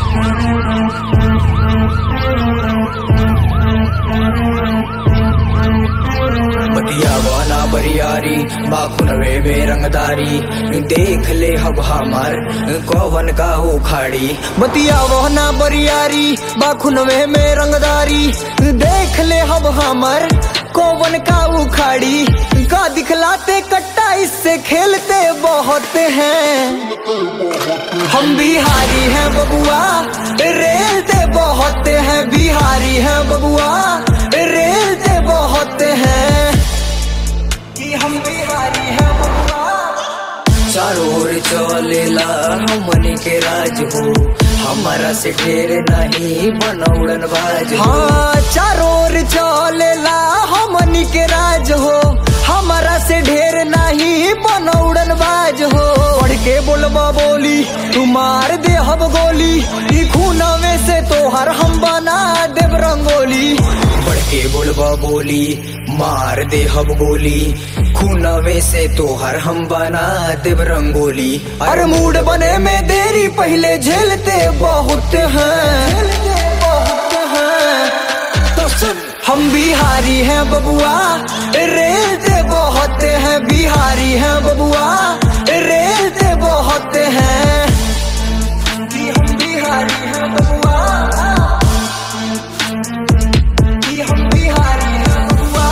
बतिया वाना बरियारी बाखुनवे में रंगदारी देख ले हब हमर कौवन का उखाड़ी बतिया वाना बरियारी बाखुनवे में रंगदारी देख ले हब हमर कौवन का उखाड़ी का दिखलाते कट्टा इससे खेलते बहुत हैं हम बिहारी हैं बबुआ रेलते बहुत हैं बिहारी हैं बबुआ रेलते बहुत हैं कि हम बिहारी हैं बबुआ चारों ओर चलेला हमनी के राज हो हमारा से ढेर नहीं बनौड़न बाज हाँ चारों ओर चलेला हमनी के राज हो हमारा से ढेर नहीं बनौड़न बाज हो पढ़ के बोलबा बोली तू मार दे हब गोली ई खूनवे से तोहर हम बना देव रंगोली बढ़ के बोलबा बोली मार दे हब गोली खूनवे से तोहर हम बना देव रंगोली अरे मूड बने में देरी पहले झेलते बहुत हैं झेलते बहुत हैं तो सुन हम बिहारी हैं बबुआ रेलते बहुत हैं बिहारी हैं बबुआ रेलते बहुत हैं कि हम बिहारी हैं बबुआ कि हम बिहारी हैं बबुआ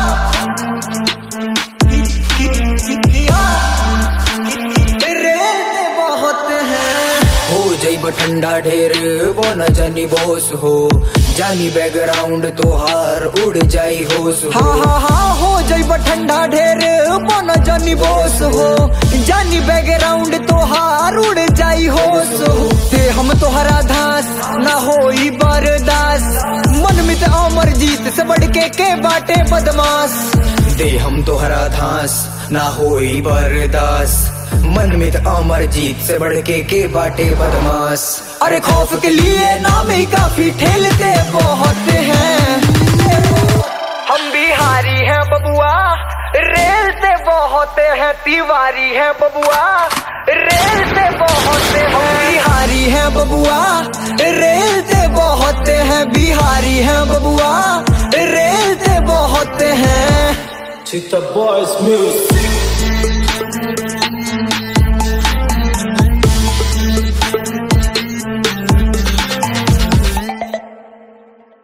कि- कि- कि- कि- कि- रेलते बहुत हैं हो जैब ठंडा ढेर वो न जानी बोस हो जानी बैकग्राउंड तोहार उड़ जाई होश हो हाँ हाँ हाँ हो जैब ठंडा ढेर वो न जानी बोस हो जानी बैकग्राउंड तोहार उड़ जाई होश हो ते हम तोहरा धास ना होई बरदास मन मित अमर जीत से बढ़ के के बाटे बदमाश दे हम तोहरा धास ना होई बरदास मन में तो अमर जीत से बढ़ के के बाटे बदमाश अरे खौफ के लिए नाम ही काफी ठेलते बहुत हैं हम बिहारी हैं बबुआ रेल से बहुत हैं तिवारी हैं बबुआ रेल से बहुत हैं हम बिहारी हैं बबुआ रेल से बहुत हैं बिहारी हैं बबुआ रेल से बहुत हैं Cheetah Boys Music.